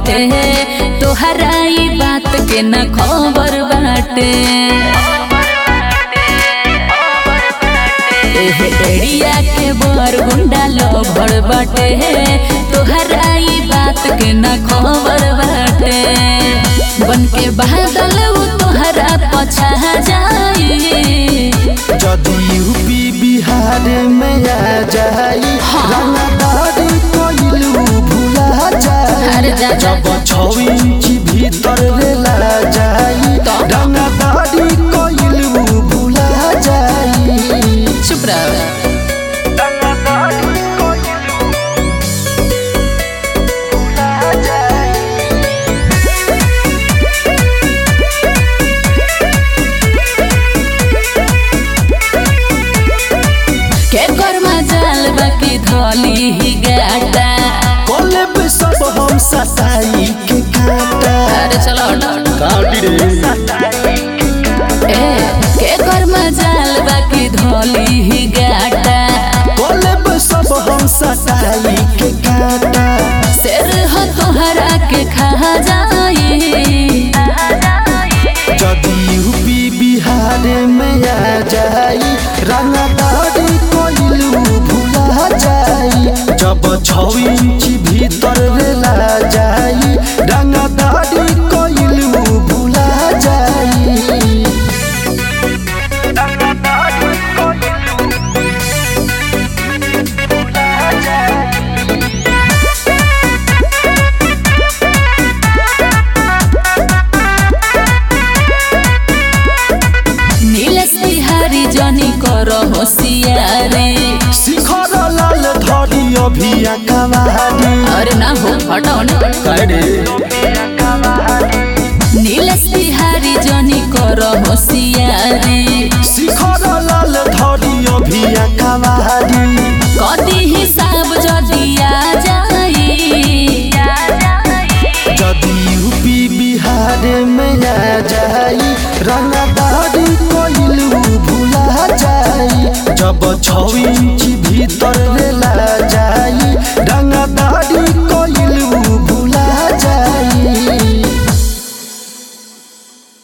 बाटे तोहरा ई बात के न खबर बाटे एहे एड़िया के बर गुंडा लभर बाटे तोहरा ई बात के न खबर बाटे बन के बादल उ तोहरा पछा जाई जदि यूपी बिहार में आ जाई हाँ। रंगदारी कोइलू भुला जाई अरे जा जा जब छौ इंच भीतर रेला जाई तो? रंगदारी कोइलू भुला जाई चुप रह के कर मजाल बाकी धोली ही गाटा कोले पे सब हम सताई के काटा अरे चलो हटो, हटो। काटी रे ए के कर मजाल बाकी धोली ही गाटा कोले पे सब हम सताई के काटा शेर हो तोहरा के खा जाई जदि यूपी बिहार में आ जाई रंगदारी कोइलू भुला जाई जब छौ इंच भीतर रेला जाई रंगदारी कोइलू भुला जाई नीलेश बिहारी जनी कर होशियारी शिखर लाल धरी अभी कवारी अरे ना हो हटाओ ना नीलेश बिहारी जनी कर होशियारी शिखर लाल धरी अभी कवारी कदी हिसाब जदी आ जाई जदि यूपी बिहार में आ जाई रंगदारी कोइलू भुला जाई जब छौ इंच भीतर रेला जाई